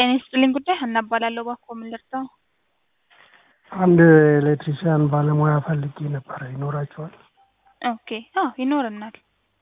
ጤና ይስጥልኝ ጉዳይ ሀና እባላለሁ። እባክዎ ምን ልርዳው? አንድ ኤሌክትሪሽያን ባለሙያ ፈልጌ ነበረ። ይኖራቸዋል? ኦኬ አዎ ይኖረናል።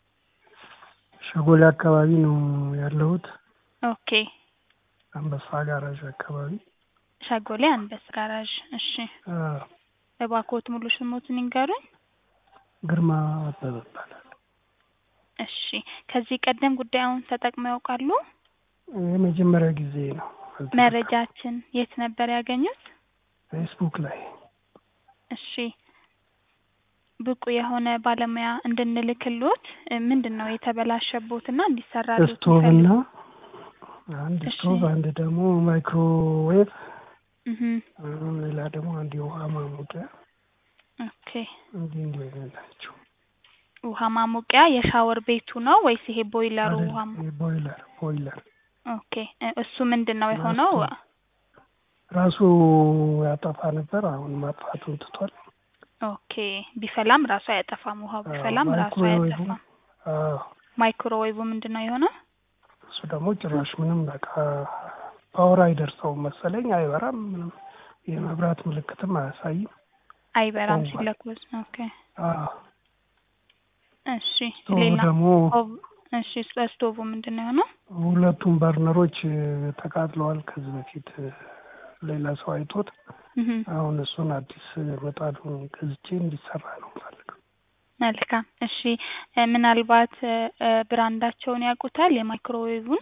ሸጎሌ አካባቢ ነው ያለሁት። ኦኬ አንበሳ ጋራዥ አካባቢ። ሸጎሌ አንበስ ጋራዥ። እሺ አዎ። እባክዎት ሙሉ ስሞትን ይንገሩኝ? ግርማ አበበ እባላለሁ። እሺ ከዚህ ቀደም ጉዳዩን ተጠቅመው ያውቃሉ? የመጀመሪያ ጊዜ ነው። መረጃችን የት ነበር ያገኙት? ፌስቡክ ላይ እሺ ብቁ የሆነ ባለሙያ እንድንልክሎት ምንድን ነው የተበላሸቦትና እንዲሰራሎት ስቶቭ እና የሚፈልጉት? አንድ እሺ። ስቶቭ፣ አንድ ደግሞ ማይክሮዌቭ፣ እህ ሌላ ደግሞ አንድ የውሃ ማሞቂያ ኦኬ እንዲህ እንዲህ አይነት ናቸው። ውሃ ማሞቂያ የሻወር ቤቱ ነው ወይስ ይሄ ቦይለሩ ውሃ ማ- ቦይለር ቦይለር ኦኬ እ- እሱ ምንድን ነው የሆነው? ራሱ ያጠፋ ነበር። አሁን ማጥፋቱን ትቷል። ኦኬ ቢፈላም ራሱ አያጠፋም። ውሃው ቢፈላም ራሱ ማይክሮዌቭ አያጠፋም። አዎ፣ ማይክሮዌቭ ምንድን ነው የሆነው? እሱ ደግሞ ጭራሽ ምንም በቃ ፓወር አይደርሰውም መሰለኝ። አይበራም፣ ምንም የመብራት ምልክትም አያሳይም። አይበራም ኦቭ። ሲለኮስ። ኦኬ አዎ፣ እሺ ስቶቭ ሌላ ደግሞ ኦቭ- እሺ ስቶቭ ምንድን ነው የሆነው? ሁለቱም በርነሮች ተቃጥለዋል። ከዚህ በፊት ሌላ ሰው አይቶት እህ አሁን እሱን አዲስ ምጣዱን ገዝቼ እንዲሰራ ነው ፈልገው። መልካም እሺ እ፣ ምናልባት እ፣ እ፣ ብራንዳቸውን ያውቁታል የማይክሮዌቭን?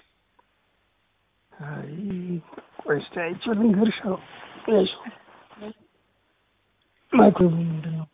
አይ ቆይ እስኪ አይቼ ልንገርሽ። አዎ፣ እሺ። ማይክሮዌቭ ምንድን ነው?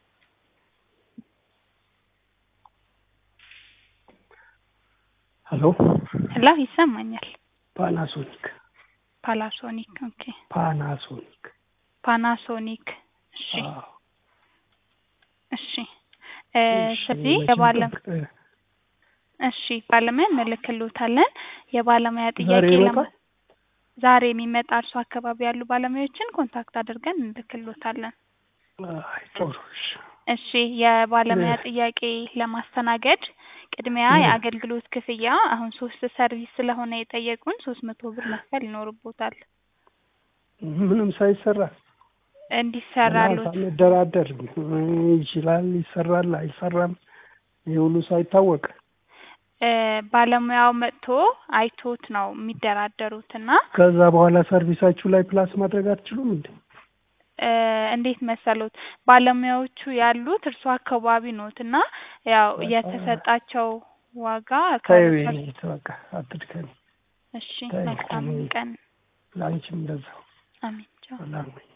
ሄሎ ሄሎ ይሰማኛል። ፓናሶኒክ ፓላሶኒክ ኦኬ ፓናሶኒክ ፓናሶኒክ እሺ አዎ። እሺ እ፣ እሺ፣ ስለዚህ መቼም የባለ ጠብቀ- እሺ ባለሙያ እንልክልዎታለን። የባለሙያ ዛሬ ጥያቄ ለማ ይመጣል? ዛሬ የሚመጣ እርሱ አካባቢ ያሉ ባለሙያዎችን ኮንታክት አድርገን እንልክልዎታለን። አይ ጥሩ እሺ። እሺ የባለሙያ እ- ጥያቄ ለማስተናገድ ቅድሚያ እ- የአገልግሎት ክፍያ አሁን ሶስት ሰርቪስ ስለሆነ የጠየቁን ሶስት መቶ ብር መክፈል ይኖርቦታል ምንም ሳይሰራ እንዲሰራሉት ሳንደራደር ይችላል፣ ይሰራል፣ አይሰራም ይህ ሁሉ ሳይታወቅ እ፣ ባለሙያው መጥቶ አይቶት ነው የሚደራደሩት እና ከዛ በኋላ ሰርቪሳችሁ ላይ ፕላስ ማድረግ አትችሉም እንዴ? እ፣ እንዴት መሰሉት ባለሙያዎቹ ያሉት እርሱ አካባቢ ኖት እና ያው በቃ። የተሰጣቸው ዋጋ ተይው ከ- የኔ በቃ አትድከሚ። እሺ ተይው፣ መልካም እኔ- ቀን ለአንቺም እንደዛው አሜን ቻው ሰላም ነኝ።